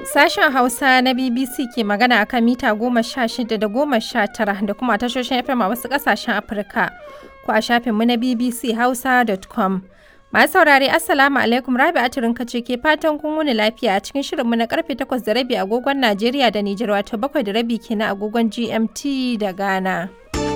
Sashen Hausa na BBC ke magana a kan mita goma sha shida da goma sha tara da kuma tashoshin FM a wasu ƙasashen Afirka ko a shafinmu na BBC Hausa.com. Masu saurare Assalamu alaikum Rabi Aturin kace ke fatan kun wuni lafiya a cikin shirinmu na karfe takwas da rabi agogon Najeriya da Nijar wato bakwai da rabi kenan agogon GMT da Ghana.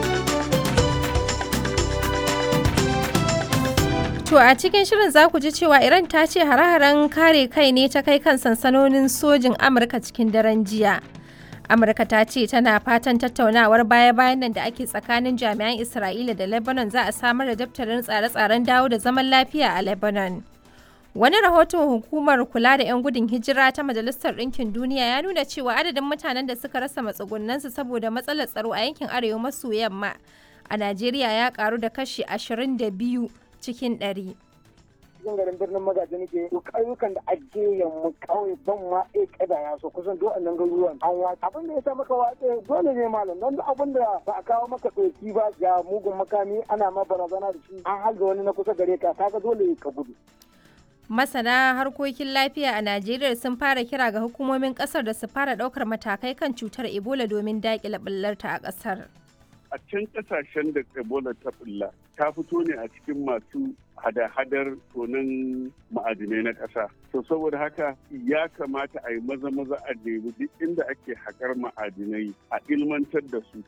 To a cikin shirin za ku ji cewa Iran ta ce hare-haren kare kai ne ta kai kan sansanonin sojin Amurka cikin daren jiya. Amurka ta ce tana fatan tattaunawar baya-bayan nan da ake tsakanin jami'an Isra'ila da Lebanon za a samar da daftarin tsare-tsaren dawo da zaman lafiya a Lebanon. Wani rahoton hukumar kula da 'yan gudun hijira ta Majalisar Ɗinkin Duniya ya nuna cewa adadin mutanen da suka rasa matsugunansu saboda matsalar tsaro a yankin arewa maso yamma a Najeriya ya karu da kashi 22 cikin ɗari. cikin garin birnin magaji nake to ƙauyukan da ake yamma ƙauye ban ma e kada ya so kusan duk annan garuruwan an wa abin da ya sa maka watsa dole ne malam don abin da ba a kawo maka ɗauki ba ga mugun makami ana ma barazana da shi an halga wani na kusa gare ka kaga dole ka gudu Masana harkokin lafiya a Najeriya sun fara kira ga hukumomin kasar da su fara ɗaukar matakai kan cutar Ebola domin daƙile ɓullarta a ƙasar. a can kasashen da ebola ta bulla ta fito ne a cikin masu hada-hadar tonin ma'adinai na ƙasa to saboda haka ya kamata a yi maza-maza a nemi duk inda ake haƙar ma'adinai a ilmantar da su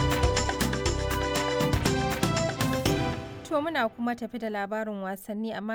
To muna kuma tafi da labarin wasanni amma